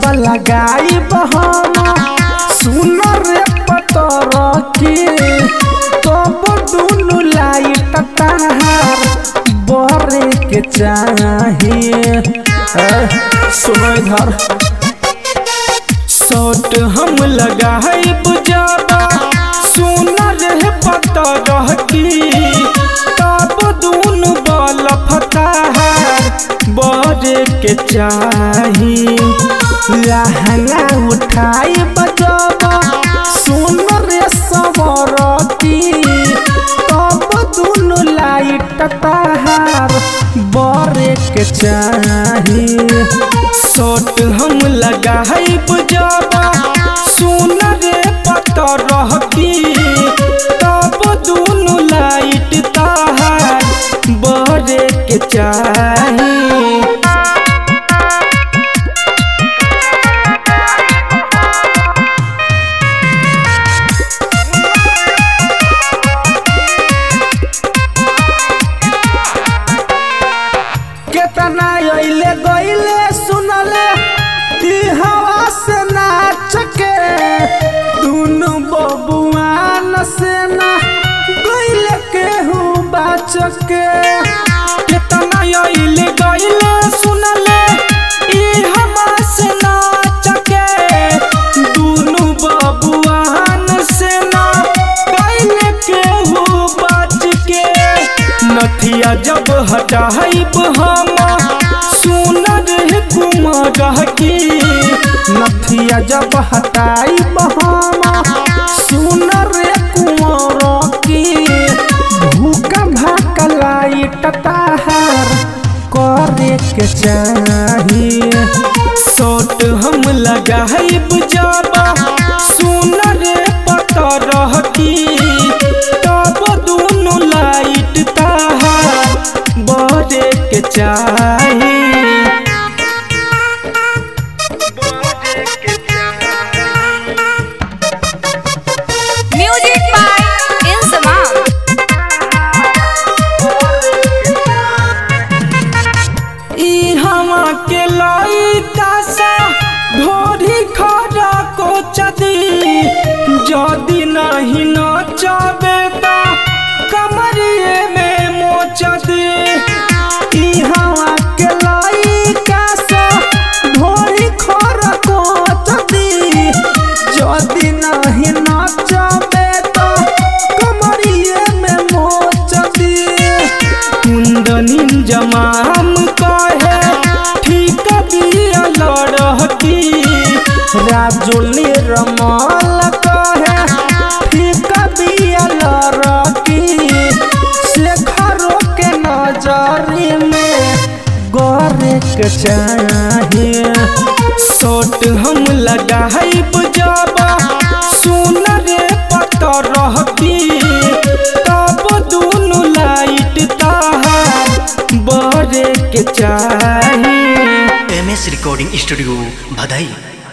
जब लगाई हम सुन रे पतर की तब दुनु लाइट तार बरे के चाहिए सुनो इधर शॉट हम लगाइब जाबा सुना रे पता रह की तब दून बल फतार बरे के चाही लहंगा उठाई बजाबा सुन रे सवर की तब दून लाइट तार बरे के चाही शॉट हम लगाइब जाबा सुन रे पता रह की तब दुनु लाइट तार बरे के चाही केतना अइले गइले सुनले ई हवा से नाच के दुनु बबुआन से ना गइले केहू बाच के केतना अइले गइले सुनले ई हवा से नाच के दुनु बबुआन से ना गइले केहू बाच के नथिया जब हटाइब हम सुन रे कुमार की नथिया जब हटाइब हम सुन रे कुमार की भूखा भाक लाइट तार करे के चाहिए शॉट हम लगाइब जाबा सुन रे पता रह की तब दुनु लाइट तार बरे के चाही Music by Insamam. ई हवा के लइका सा ढोरी खड़ा को चदी जदी नहीं नचबे त कमरिए में मोचदी ई हवा के लइका सा ढोरी खड़ा को चदी जदी नहीं नचबे त कमरिए में मोचदी कुंदनी जमाम कहे ठीक दिया लड़की राजुली रमल कहे ठीक दिया लड़की शेखरों के नजरी में गोरे के चाहिए शॉट हम लगाइब जाबा सुन रे पता रह की तब दुनु लाइट तार बरे के चाही एम एस रिकॉर्डिंग स्टूडियो भदई